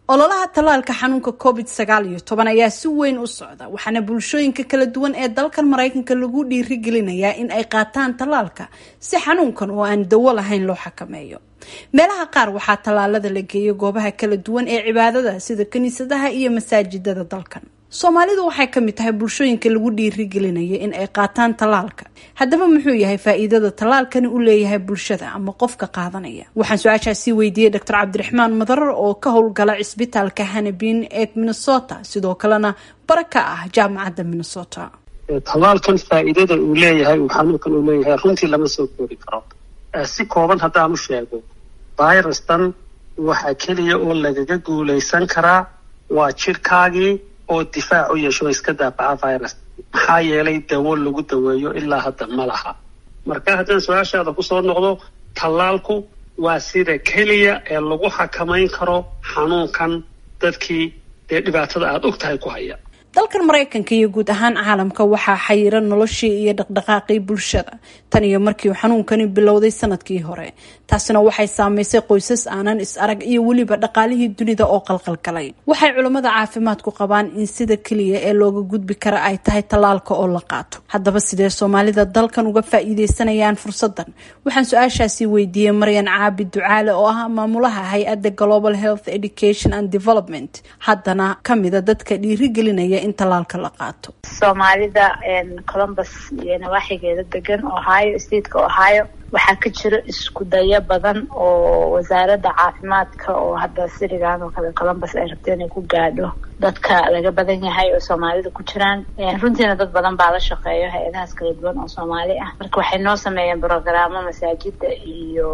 ololaha tallaalka xanuunka covid sagaal iyo toban ayaa si weyn u socda waxaana bulshooyinka kala duwan ee dalkan maraykanka lagu dhiirigelinayaa in ay qaataan tallaalka si xanuunkan oo aan dawo lahayn loo xakameeyo meelaha qaar waxaa tallaalada la geeyo goobaha kala duwan ee cibaadada sida kiniisadaha iyo masaajidada dalkan soomaalidu waxay ka mid tahay bulshooyinka lagu dhiirigelinaya in ay qaataan tallaalka haddaba muxuu yahay faa-iidada tallaalkani u leeyahay bulshada ama qofka qaadanaya waxaan su-aashaasi weydiiyey doctor cabdiraxmaan madarar oo ka howlgala cisbitaalka hanabin ee minnesota sidoo kalena bara ka ah jaamacadda minnesota tallaalkan faa-iidada uu leeyahay uu xanuunkan uu leeyahay runtii lama soo koori karo si kooban haddaan u sheego virustan waxaa keliya oo lagaga guulaysan karaa waa jirkaagii oo difaac u yeesho iska daafaca virus maxaa yeelay dawo lagu daweeyo ilaa hadda ma laha marka haddaan su-aashaada kusoo noqdo tallaalku waa sida keliya ee lagu xakamayn karo xanuunkan dadkii dee dhibaatada aada og tahay ku haya dalkan maraykanka iyo guud ahaan caalamka waxaa xayira noloshii iyo dhaqdhaqaaqii bulshada tan iyo markii uu xanuunkani bilowday sanadkii hore taasina waxay saameysay qoysas aanan is arag iyo weliba dhaqaalihii dunida oo qalqalgalay waxay culammada caafimaadku qabaan in sida keliya ee looga gudbi kara ay tahay tallaalka oo la qaato haddaba sidee soomaalida dalkan uga faa-iideysanayaan fursadan waxaan su-aashaasi weydiiyey maryan caabi ducaale oo ah maamulaha hay-adda global health education and development haddana kamida dadka dhiirigelinaya in tallaalka la qaato soomaalida columbus iyo nawaaxigeeda degan ohio stateka ohio waxaa ka jira isku dayo badan oo wasaaradda caafimaadka oo hadda sirigan oo kale columbus ay rabto inay ku gaadho dadka laga badan yahay oo soomaalida ku jiraan runtiina dad badan baa la shaqeeyo hay-adahaas kala duwan oo soomaali ah marka waxay noo sameeyeen brogaraamo masaajida iyo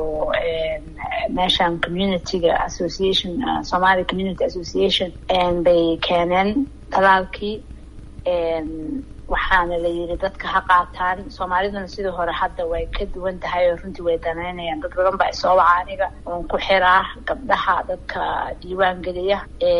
meeshan communityga association somali community association bay keeneen talaalkii waxaana la yiri dadka ha qaataan soomaaliduna sidii hore hadda way ka duwan tahay oo runtii way danaynayaan dad badan baa isoo waca aniga oon ku xiraa gabdhaha dadka diiwaan geliya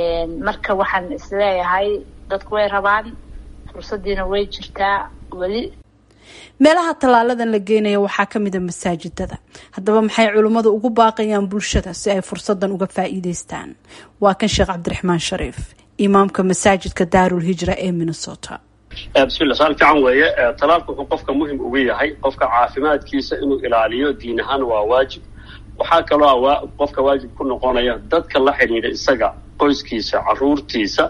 marka waxaan isleeyahay dadku way rabaan fursadiina way jirtaa weli meelaha tallaaladan la geenaya waxaa kamid a masaajidada haddaba maxay culimmadu ugu baaqayaan bulshada si ay fursadan uga faa-iideystaan waa kan sheekh cabdiraxmaan shariif imaamka masaajidka daarul hijra ee minnesota bismillah su-aal fiican weeye talaalku wuxuu qofka muhim ugu yahay qofka caafimaadkiisa inuu ilaaliyo diin ahaan waa waajib waxaa kaloo qofka waajib ku noqonaya dadka la xidhiidha isaga qoyskiisa caruurtiisa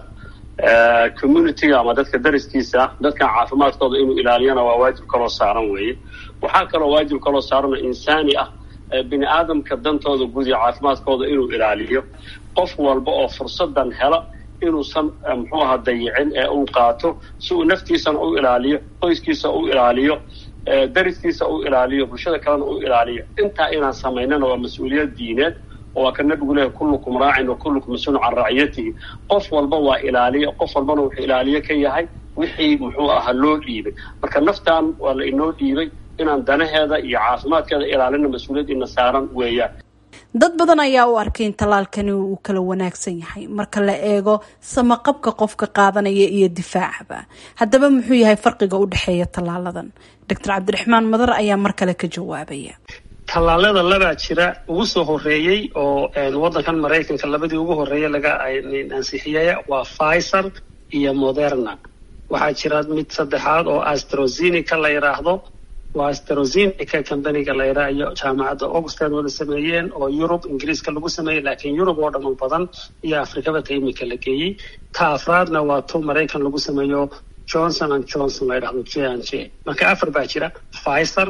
communityga ama dadka dariskiisa dadkan caafimaadkooda inuu ilaaliyana waa waajib kaloo saaran weeye waxaa kaloo waajib kaloo saaran oo insaani ah bini aadamka dantooda guud iyo caafimaadkooda inuu ilaaliyo qof walba oo fursadan hela inuusan muxuu ahaa dayicin ee uu qaato si uu naftiisana u ilaaliyo qoyskiisa u ilaaliyo dariskiisa u ilaaliyo bulshada kalena u ilaaliyo intaa inaan samaynana waa mas-uuliyad diineed oo waa ka nabigu leehay kullukum raacin wa kullukum mas-uulun can raciyatihi qof walba waa ilaaliyo qof walbana wuxuu ilaaliyo ka yahay wixii muxuu ahaa loo dhiibay marka naftan waa la inoo dhiibay inaan danaheeda iyo caafimaadkeeda ilaalina mas-uuliyad ina saaran weeyaan dad badan ayaa u arkay in tallaalkani uu kala wanaagsan yahay marka la eego samaqabka qofka qaadanaya iyo difaacaba haddaba muxuu yahay farqiga u dhexeeya tallaaladan doctor cabdiraxmaan madar ayaa mar kale ka jawaabaya tallaalada labaa jira ugu soo horeeyey oo waddankan maraykanka labadii ugu horeeya laga ansixiyey waa pfizer iyo moderna waxaa jira mid saddexaad oo astrozenica la yidhaahdo waa astrozenica companiga la yidhaha iyo jaamacadda oxford wada sameeyeen oo yurub ingiriiska lagu sameeyey laakiin yurub oo dhan u badan iyo afrikaba ta imika la geeyey ta afraadna waa tu maraykan lagu sameeyo johnson and johnson la yidhahdo j n j marka afar baa jira pfizer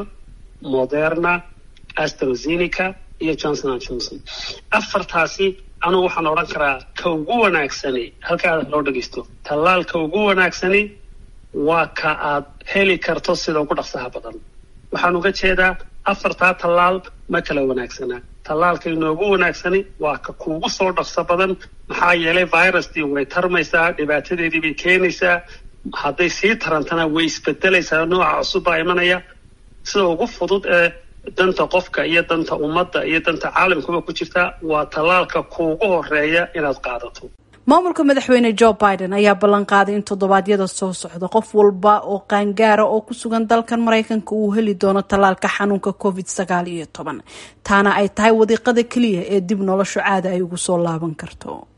moderna astrozenica iyo johnson and johnson afartaasi anugu waxaan odhan karaa ka ugu wanaagsani halkaada loo dhegeysto tallaalka ugu wanaagsani waa ka aad heli karto sida ugu dhaqsaha badan waxaan uga jeedaa afartaa tallaal ma kala wanaagsanaa tallaalka inoogu wanaagsani waa ka kuugu soo dhaqso badan maxaa yeelay virustii way tarmaysaa dhibaatadeedii bay keenaysaa hadday sii tarantana way isbedelaysaa nooca cusub baa imanaya sida ugu fudud ee danta qofka iyo danta ummadda iyo danta caalamkuba ku jirta waa tallaalka kuugu horeeya inaad qaadato maamulka madaxweyne joe biden ayaa ballan qaaday in toddobaadyada soo socda qof walba oo qaangaara oo ku sugan dalkan maraykanka uu heli doono tallaalka xanuunka covid sagaal iyo toban taana ay tahay wadiiqada keliya ee dib noloshu caada ay ugu soo laaban karto